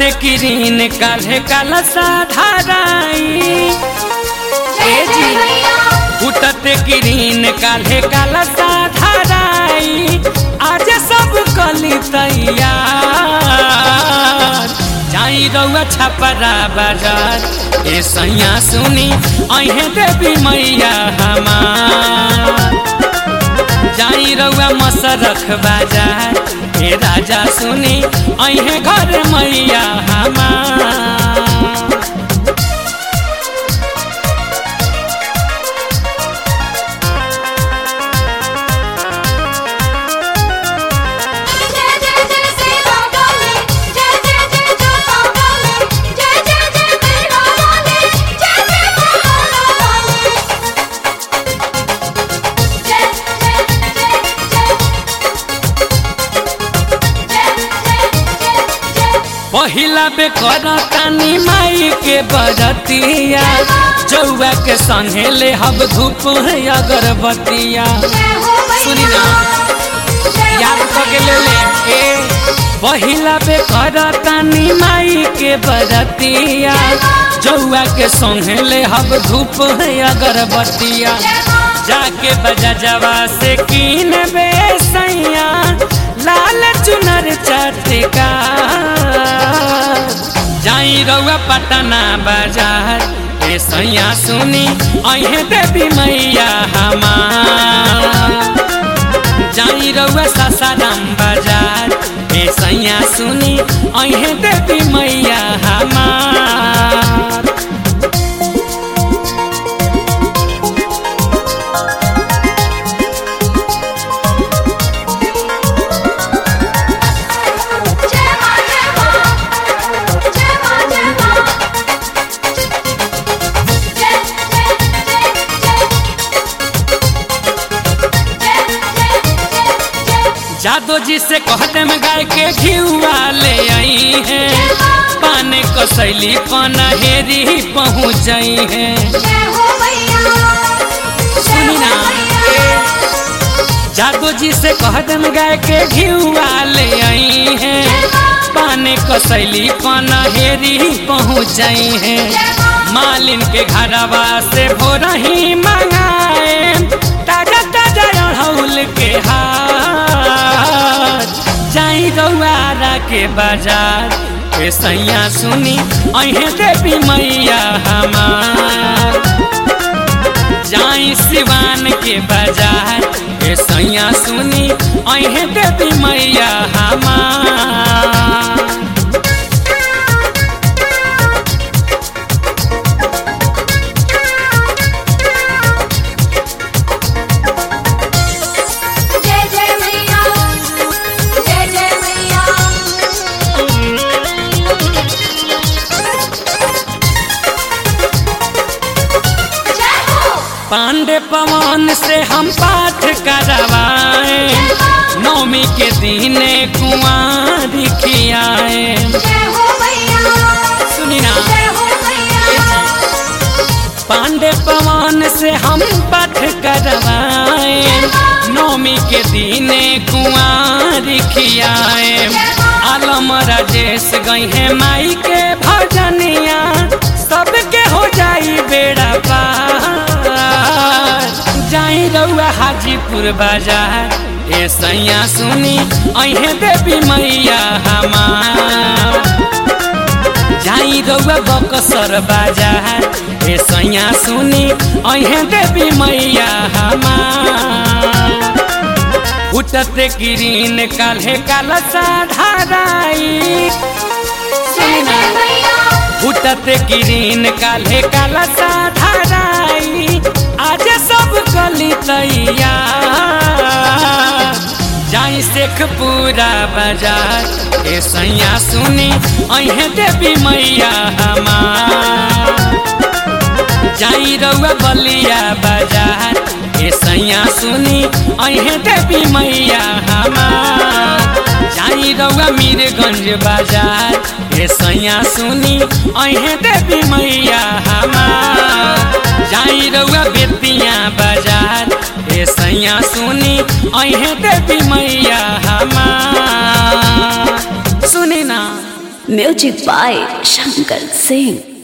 फुटते किरीन काल्हे काला साधाराई ए जी फुटते किरीन काल्हे काला साधाराई आज सब कली तैयार जाई रउआ छपरा बाजार ए सैया सुनी अहे देवी मैया हमार जाई रउआ मसरख बाजार ए राजा सुनी अहे घर मैया हमार जय जय जय सेना वाले जय जय जय जोता वाले जय जय जय मेरा वाले जय जय मेरा वाले जय जय जय जय जय जय पहिला बे करतानी माई के बरतिया जौआ के संगे ले हब धूप अगरबत्तिया जय हो सुनी ना याद करके ले ले ए पहिला बे करतानी माई के बरतिया जौआ के संगे ले हब धूप अगरबत्तिया जाके बजा जवा से कीन बे सैया लाल चुनर चटका जाई रउआ पटना बाजार ए सैया सुनी अहे देवी मैया हमार जाई रउआ सासाराम बाजार ए सैया सुनी अहे देवी मैया हमार जय मां जय मां जय मां जय मां जय जय जय जय जय जादो जी से कहते में गाय के घिउआ ले आई है पाने कसैली पनहेरी पहुँच है जय हो मैया सुनी ना जादो जी से कहते में गाय के घिउआ ले आई है पाने कसैली पनहेरी पहुँच है मालिन के घरवा से भोर ही मंगाए ताजा ताजा अड़हुल के हार जाई गौआरा के बाजार ए सैया सुनी अहे देवी मैया हमार जाई सिवान के बाजार ए सैया सुनी अहे देवी मैया हमार जय जय मैया जय जय मैया जय हो पांडे पवन से हम पाठ करवाए नौमी के दीने कुंवारी खियाए जय हो मैया सुनी ना जय हो मैया पांडे पवन से हम पाठ करवाए नौमी के दीने कुंवारी खियाए आलम राजेश गई है माई के भजनिया सबके हो जाई बेड़ा पार जाई रउआ हाजीपुर बाजार ए सैया सुनी अहे देवी मैया हमार जाई रउआ बकसर बाजार ए सैया सुनी अहे देवी मैया हमार उठते किरीन काल्हे काला साधाराई जय जय मैया उठते किरीन काल्हे काला साधाराई आज सब कली तैयार जाई शेख पूरा बाजार ए सैया सुनी अहे देवी मैया हमार जाई रउआ बलिया बाजार ए सैया सुनी अहे देवी मैया हमार जाई रउआ मीरगंज बाजार ए सैया सुनी अहे देवी मैया हमार जाई रउआ बेतिया बाजार ए सैया सुनी अहे देवी मैया हमार सुनी ना म्यूजिक बाय शंकर सिंह